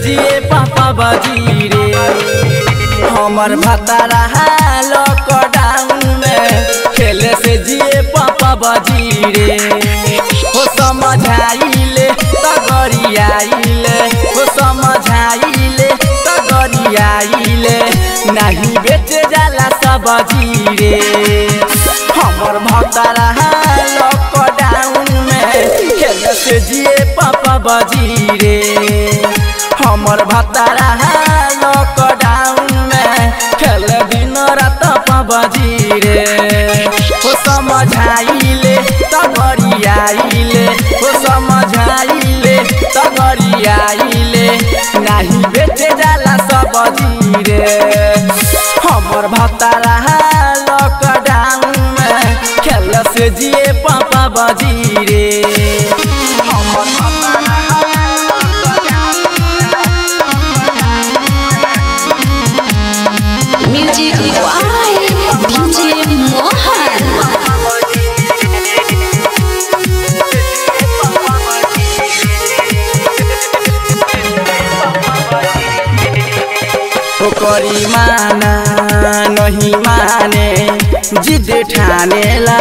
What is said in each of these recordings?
जिए पापा बजी रे हमर भतारा लॉकडाउन में खेले से जिए पापा बजी रे हो समझाइले त गरियाइले हो समझाइले त गरियाइले नहीं बेचे जाला सब्जी रे हमर भतारा लॉकडाउन में खेले से जिए पापा बजी रे हमर भतारा लॉकडाउन में खेल दिन रात पबजी रे हो समझाइले त गरियाइले हो समझाइले त गरियाइले नाही बेचे जाला सब्जी रे हमर भतारा लॉकडाउन में खेल से जिए पापा बजी रे हमर भतारा Music by DJ Mohan. ओकरी माना नहीं माने जिद ठानेला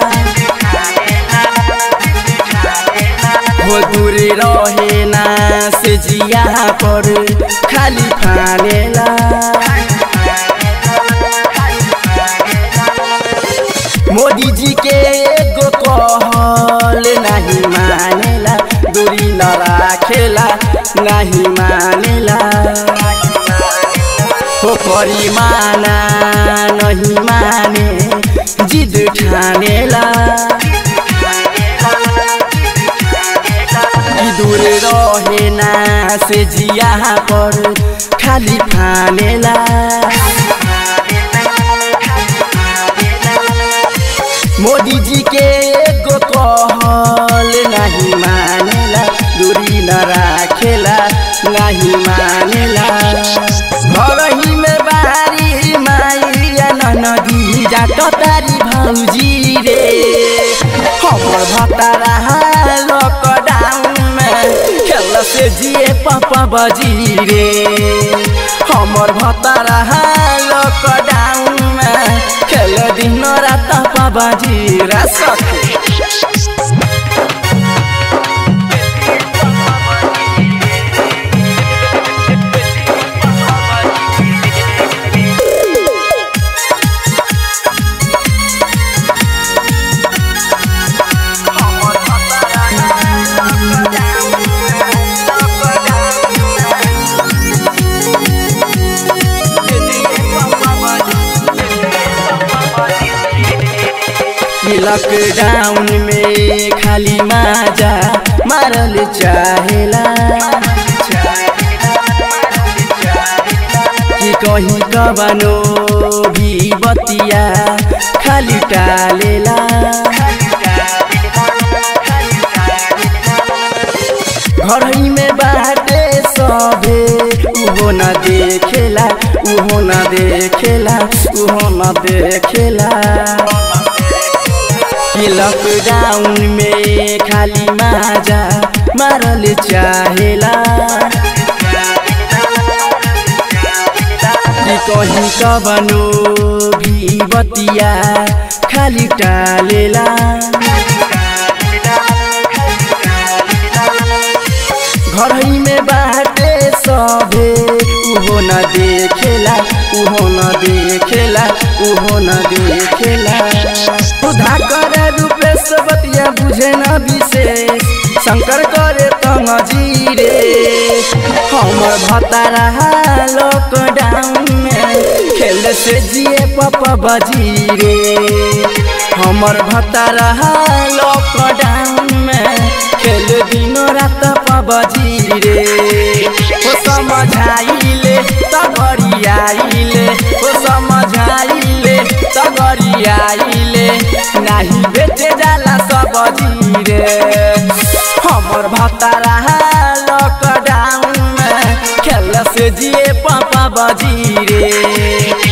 हो दूर रहे ना से जिया पर खाली फानेला मोदी जी के एगो कहल नहीं मानेला दूरी न राखेला नहीं मानेला हो करी माना नहीं माने जिद ठानेला कि दूर रहे ना से जिया पर खाली फानेला मोदी जी के एगो कहल नहीं मानेला दूरी न राखेला नहीं मानेला घर ही में बारी माइया नदी जाट तारी भौजी रे हमर भतारा लॉकडाउन में खेल से जिए पापा बजी रे हमर भतारा लॉकडाउन में खेल दिन रात पाबाजी रा सके लॉकडाउन में खाली माजा मारल चाहेला कि कहीं कबनो भी बतिया खाली टालेला घर ही में बाटे सभे उहो न देखेला उहो न देखेला उहो न देखेला कि लॉकडाउन में खाली माजा मारल चाहेला कि कहीं कबनो भी बतिया खाली टालेला घर ही में बाटे सभे उहो न देखेला उहो न देखेला उहो न देखेला सुधा करे रूपेश बतिया बुझे न विशेष शंकर करे तंगजी रे हमर भतारा लॉकडाउन में खेल से जिए पपा बजी रे हमर भतारा लॉकडाउन में खेल दिनो रात पबजी रे हो समझाइले त गरियाइले हो समझाइले त गरियाइले नाही बेचे जाला सब्जी रे हमर भतारा लॉकडाउन में खेल से जिए पापा बजी रे